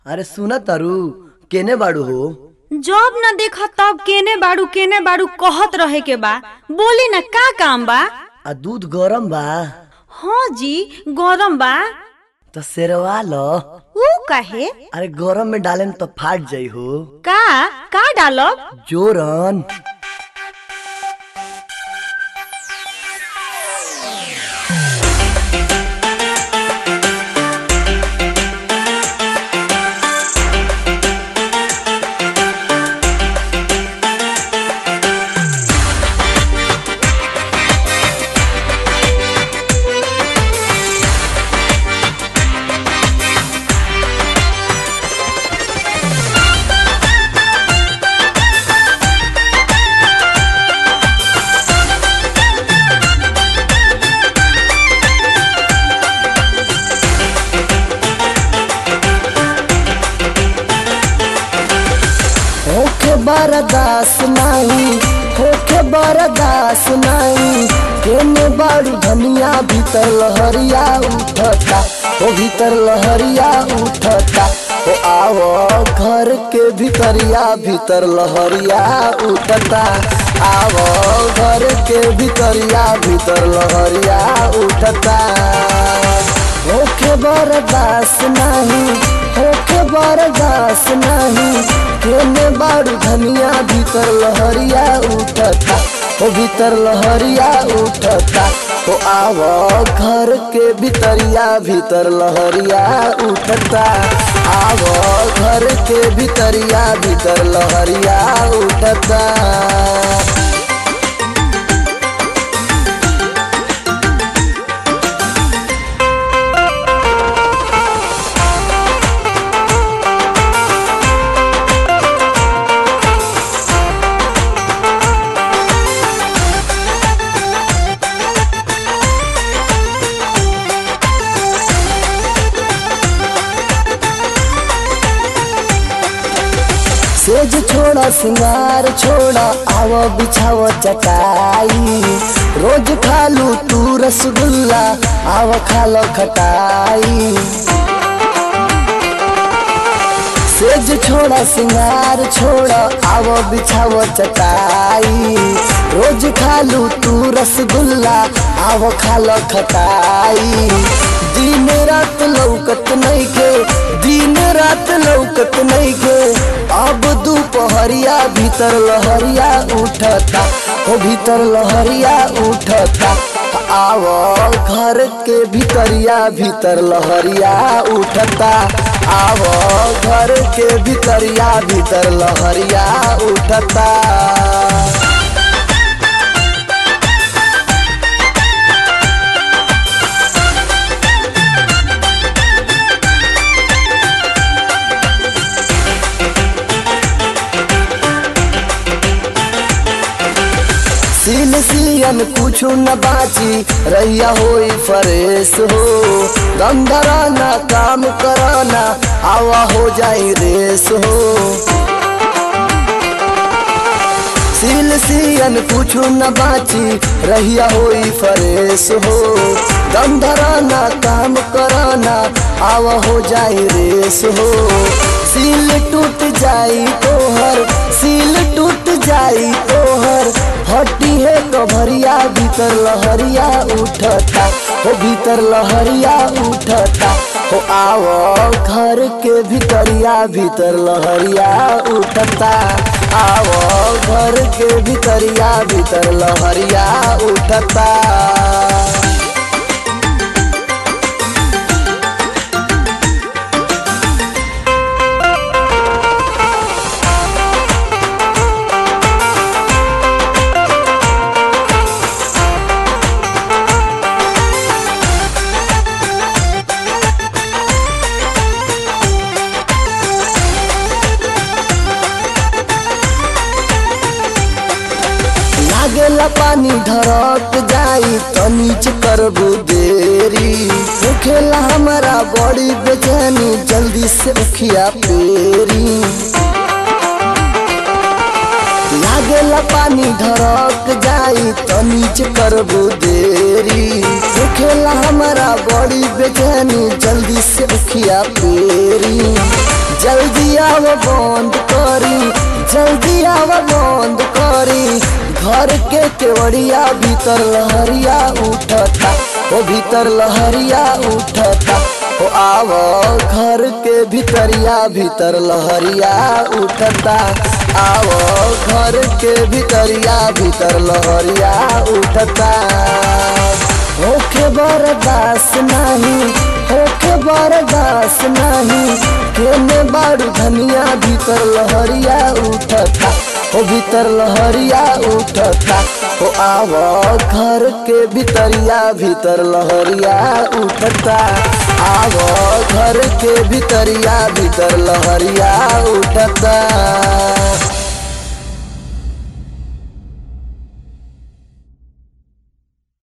अरे सुन तारू केने बाड़ू हो जब न देखा तब केने बाड़ू केने बाड़ू कहत रहे के बा बोली न का काम बा आ दूध गरम बा हाँ जी गरम बा तो सेरवा लो ऊ कहे अरे गरम में डालेम तो फाट जाई हो का का डालब जोरन होखे बरदास नाही होखे बरदास नाही केने बाड़ू धनिया भीतर लहरिया उठता ओ भीतर लहरिया उठता ओ आवो घर के भीतरिया भीतर लहरिया उठता आवो घर के भीतरिया भीतर लहरिया उठता होखे बरदास नाही होखे बरदास नाही केने बाड़ू धनिया भीतर लहरिया उठता ओ भीतर लहरिया उठता ओ आवो घर के भीतरिया भीतर लहरिया उठता आवो घर के भीतरिया भीतर लहरिया उठता सेज छोड़ा सिंगार छोड़ा आव बिछाव चटाई रोज खालू तू रसगुल्ला आव खालो खटाई सेज छोड़ा सिंगार छोड़ा आव बिछाव चटाई रोज खालू तू रसगुल्ला आव खालो खटाई दिन रात लौकत नहीं के दिन रात लौकत नहीं के अब दोपहरिया भीतर लहरिया उठता ओ भीतर लहरिया उठता आवो घर के भीतरिया भीतर लहरिया उठता आवो घर के भीतरिया भीतर लहरिया उठता सील सियन कुछ न बाची रैया होई फरेश हो दम धराना काम कराना आवा हो जाई रेस हो सील सियन कुछ न बाची रहिया होई फरेश हो दम धराना काम कराना आवा हो जाई रेस हो सील टूट जाई तोहर सील टूट जाई तोहर हटी है कभरिया भीतर लहरिया उठता हो भीतर लहरिया उठता हो आवो घर के भीतरिया भीतर लहरिया उठता आवो घर के भीतरिया भीतर लहरिया उठता लागेला पानी धरक जाई तो नीचे करबू देरी होखेला हमारा बड़ी बेचैनी जल्दी से उखिया पेरी लागेला पानी धरक जाई तो नीचे करबू देरी होखेला हमारा बड़ी बेचैनी जल्दी से उखिया पेरी आव बंद करी जल्दी आव बंद करी घर के केवड़िया भीतर लहरिया उठता ओ भीतर लहरिया उठता ओ आव घर के भीतरिया भीतर लहरिया उठता आव घर के भीतरिया भीतर लहरिया उठता होखे बर्दाश्त नहीं होखे बर्दाश्त नहीं केने बारू धनिया भीतर लहरिया उठता ओ भीतर लहरिया उठता ओ आव घर के भीतरिया भीतर लहरिया उठता आव घर के भीतरिया भीतर लहरिया उठता